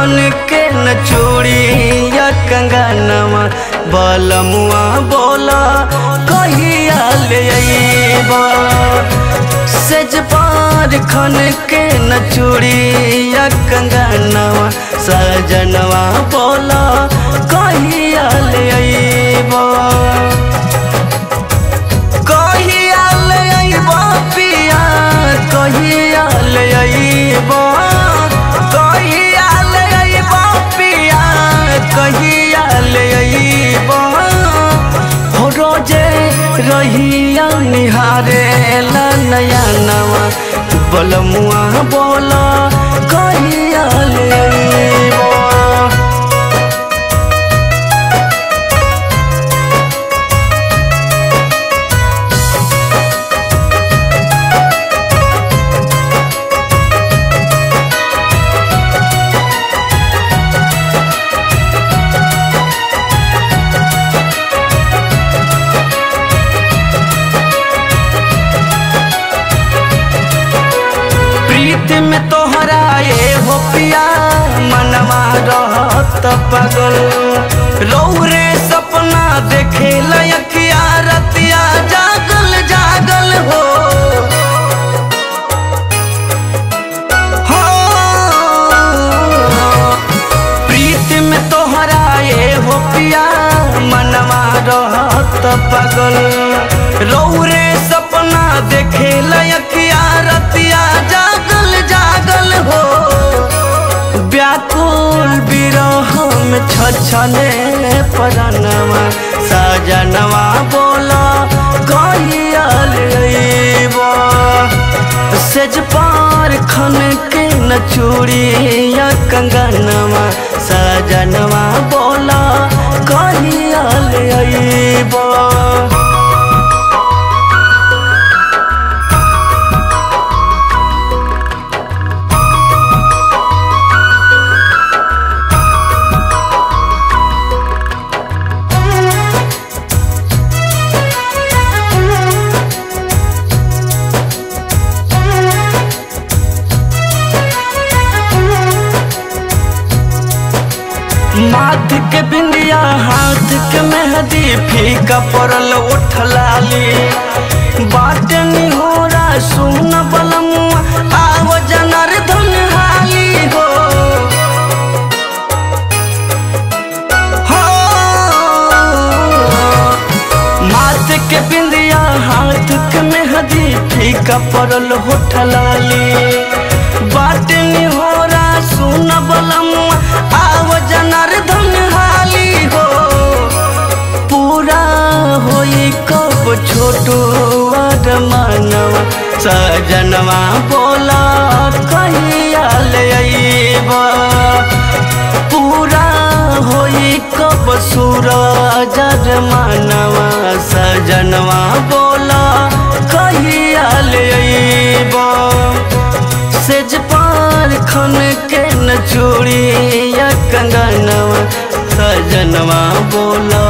खन के न चूड़िया कंगनवा बलमुआ बोला कहिया ले अइबा सेज पार खन के न चूड़िया कंगनवा सजनवा बोला कहिया ले अइबा कहिया ले अइबा पिया कहिया ले अइबा कहिया ले अइबा पिया कहिया ले अइबा हो रोजे रहिया निहारे ला नया नवा बलमुआ बोला कहिया ले अइबा प्रीत में तोहरा ये हो पिया मनवा रहत पगल रौरे सपना देखे लयकिया रतिया जागल जागल हो हो प्रीत में तोहरा ये हो पिया मनवा रहत पगल रौरे सपना देखे लयकिया रतिया जागल जागल हो व्याकुल विरह में छछने परनवा सजनवा बोला कहिया लेबा सेज पार खन के न चूड़िया कंगनवा सजनवा बोला कहिया ले अइबा माथ के बिंदिया हाथ के मेहंदी फीका पड़ल उठ लाली बाट निहोरा सुन बलमुआ आव जनार्दन हाली हो हो माथ के बिंदिया हाथ के मेहंदी फीका पड़ल होठ लाली बाट निहोरा सुन बलमुआ आव जनार्दन हाली हो पूरा होई कब छोटो और मानवा सजनवा बोला कहिया ले अइबा पूरा होई कब सूरज मानवा सजनवा बोला कहिया ले अइबा सेज पार खन के न चूड़िया कंगनवा सजनवा बोला